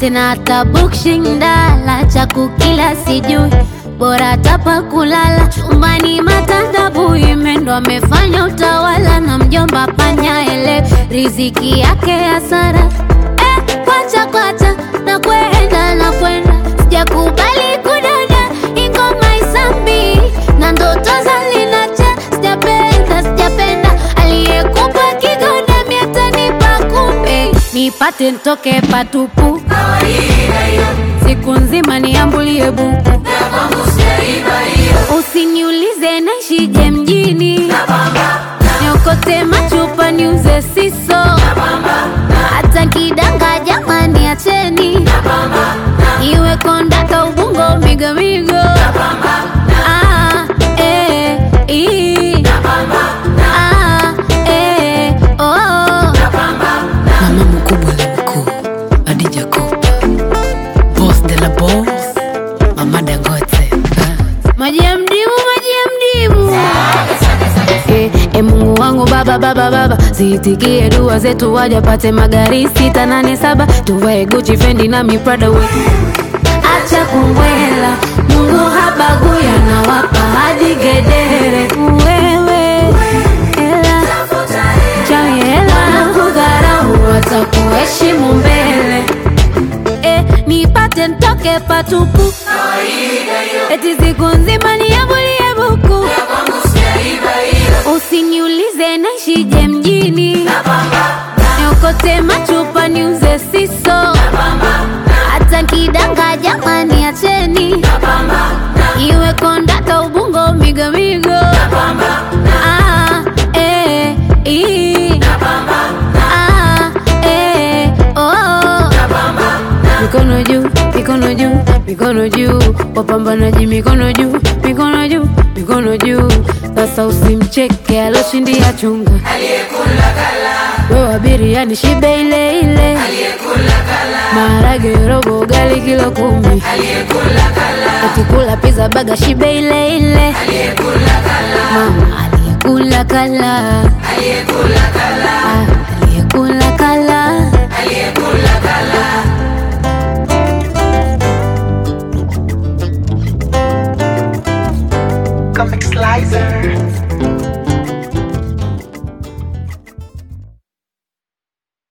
tena hata bukshindala cha kukila sijui bora tapa kulala chumbani matandabu imendo amefanya utawala na mjomba panya ele riziki yake hasara eh, kwacha kwacha na kwenda na kwenda sijakubali kudada ingoma isambi na ndoto zalinacha sijapenda sijapenda aliyekupa kigoda miatanipa kumbe nipate ntoke patupu siku nzima niambulie buku usiniulize naishije mjini niokote machupa niuze siso hata kidanga jamani acheni iwe kondaka ubungo migomigo Ah, eh, ii. Ah, eh, oh. Mama mkubwa na mkuu, Adija Kopa, boss de la boss, Mama Dangote. Ah. maji ya mdimu maji ya mdimu Eh, eh, mungu wangu baba baba baba ziitikie dua zetu wajapate magari sita nane saba tuvae guchi fendi na miprada we acha kumbwela mungu habagui anawapa hadi gedere wewe hela chawi hela kudharau watakuheshimu mbele eh, nipate ntoke patupu eti siku nzima niambulie buku usiniulize naishije mjini niokote machupa niuze siso hata kidanga jamani acheni iwe kondaka ubungo migomigo Ah, eh, ii. Ah, eh, oh. mikono juu mikono juu mikono juu wapambanaji mikono juu mikono juu mikono juu sasa usimcheke aloshindia chunga wewe biriani shibe ile ile maharage robo ugali kilo kumi ukikula pizza baga shibe ile ile mama aliyekula kala Ah,